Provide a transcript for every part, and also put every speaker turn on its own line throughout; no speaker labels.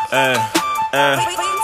eh, eh.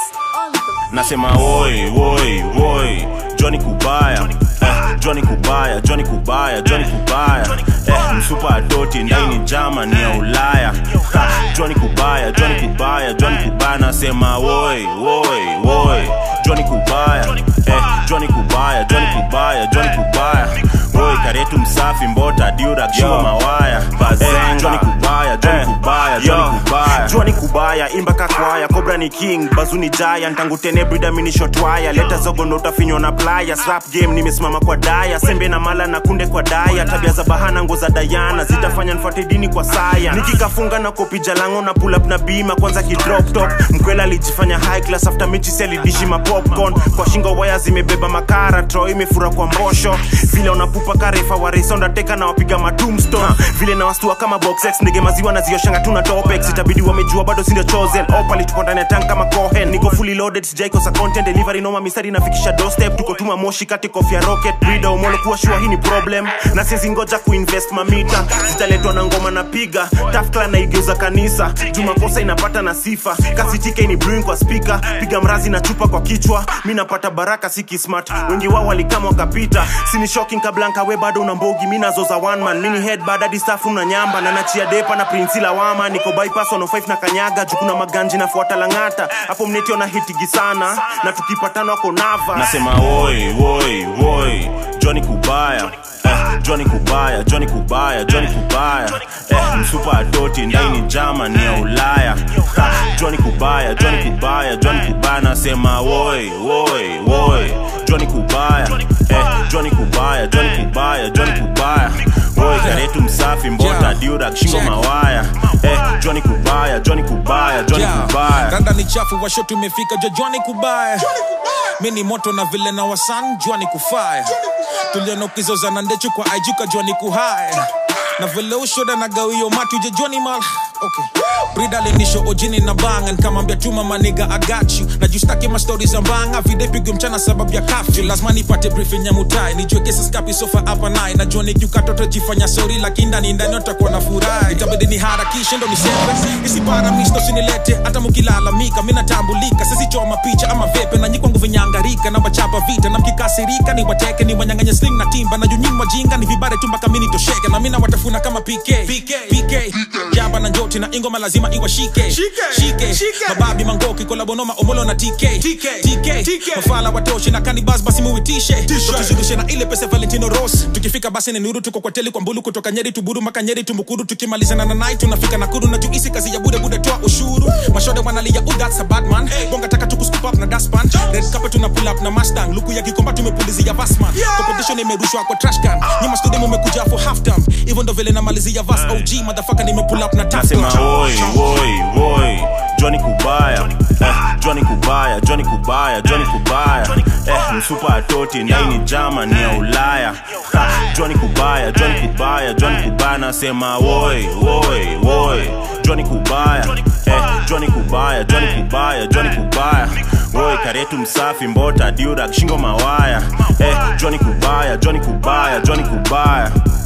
Nasema woi woi woi Johnny Kubaya eh, Johnny Kubaya Johnny Kubaya Johnny Kubaya eh, msupa adoti ndani Germany ya Ulaya ha, Johnny Kubaya Johnny Kubaya Johnny Kubaya nasema woi woi woi Johnny Kubaya eh, Johnny Kubaya Johnny Kubaya Johnny Kubaya woi karetu msafi mbota diura kishiwa mawaya eh, Johnny Kubaya Johnny Kubaya Johnny Kubaya
Jua ni kubaya imba kakwaya Cobra ni king bazu ni giant tangu tene brida mini shot wire leta zogo ndo utafinywa na playa slap game nimesimama kwa daya sembe na mala na kunde kwa daya tabia za bahana ngo za dayana zitafanya nfuate dini kwa saya nikikafunga na kopi jalango na pull up na bima kwanza kidrop top mkwela alijifanya high class after mechi selidishi ma popcorn kwa shingo waya zimebeba makara tro imefura kwa mbosho vile unapupa karefa waresa ndateka na wapiga matumstone vile na wastua kama boxex ndege maziwa na zioshanga tuna topex itabidi wamejua bado sindio chosen opali tuko ndani ya tank kama cohen niko fully loaded sijaikosa content delivery noma mistari nafikisha doorstep tuko tuma moshi kati kofia rocket brida umolo kuwa shua hii ni problem na siezi ngoja kuinvest mamita zitaletwa na ngoma na piga tafkla naigeuza kanisa jumakosa inapata na sifa kasi tike ni brewing kwa speaker piga mrazi na chupa kwa kichwa mi napata baraka siki smart wengi wao walikama wakapita sini shocking kablanka we bado una mbogi mi nazoza one man mini head bad hadi staff una nyamba na nachia depa na prinsi lawama niko bypass 105 na kanyaga jukuna maganji nafuata langata hapo mnetio na hitigi sana na tukipatana wako nava
nasema woi woi woi Johnny Kubaya eh, Johnny Kubaya Johnny Kubaya Johnny Kubaya eh, msupa adoti ndani Germany ya Ulaya ha, Johnny Kubaya Johnny Kubaya Johnny Kubaya nasema woi woi woi Johnny Kubaya eh, Johnny Kubaya Johnny Kubaya Johnny Kubaya woi karetu msafi mbota
Yeah.
diura kishingo
Check.
mawaya eh, Johnny Kubaya Johnny Kubaya Johnny
Yeah.
Kubaya
randa ni chafu washo tumefika jojwani kubaya mi ni moto na vile na wasan jwani kufaya tuliona ukizozana ndechu kwa aijuka jwani kuhaya na vile ushoda na gawio matu jejwani mal okay. brida linisho ojini na banga nkamwambia tuma maniga agachu na justaki mastori za mbanga videpigo mchana sababu ya kafyu lazima nipate briefing ya mutai nijue kesi skapi sofa hapa naye najua nikiukatoto jifanya sori lakini ndani ndani utakuwa na furaha itabidi ni harakishe ndo niseme isipara misto sinilete hata mukilalamika mi natambulika sisichoma picha ama vepe na nyikwangu vinyangarika na wachapa vita na mkikasirika ni wateke ni wanyanganye sling na timba na junyimwa jinga ni vibare tu mpaka mini tosheke na mina watafuna kama PK PK, PK. jaba na njoti na ingoma lazima iwashike shike mababi mangoki kolabonoma omolo na TK TK mafala watoshi na kanibas basi muitishe tuzidishe na ile pesa Valentino Ross tukifika basi ni nuru tuko kwa teli kwa mbulu kutoka Nyeri tuburu mpaka Nyeri tumbukuru tukimalizana na night tunafika Nakuru na juisi kazi ya bude bude toa ushuru mashode wanalia oh that's a bad man bonga taka tuku scoop up na dustpan red carpet tuna pull up na Mustang luku ya kikomba tumepulizia Vasman competition imerushwa kwa trash can nyuma studio mmekuja for half time hivyo ndo vile namalizia vas OG motherfucker nime pull up na tap
nasema woi woi woi Johnny Kubaya eh, Johnny Kubaya Johnny Kubaya Johnny Kubaya eh, msupa atoti ndani Germany ya Ulaya ha, Johnny Kubaya Johnny Kubaya Johnny Kubaya nasema woi woi woi Johnny Kubaya eh, Johnny Kubaya Johnny Kubaya Johnny Kubaya woi karetu msafi mbota diura kishingo mawaya eh, Johnny Kubaya Johnny Kubaya Johnny Kubaya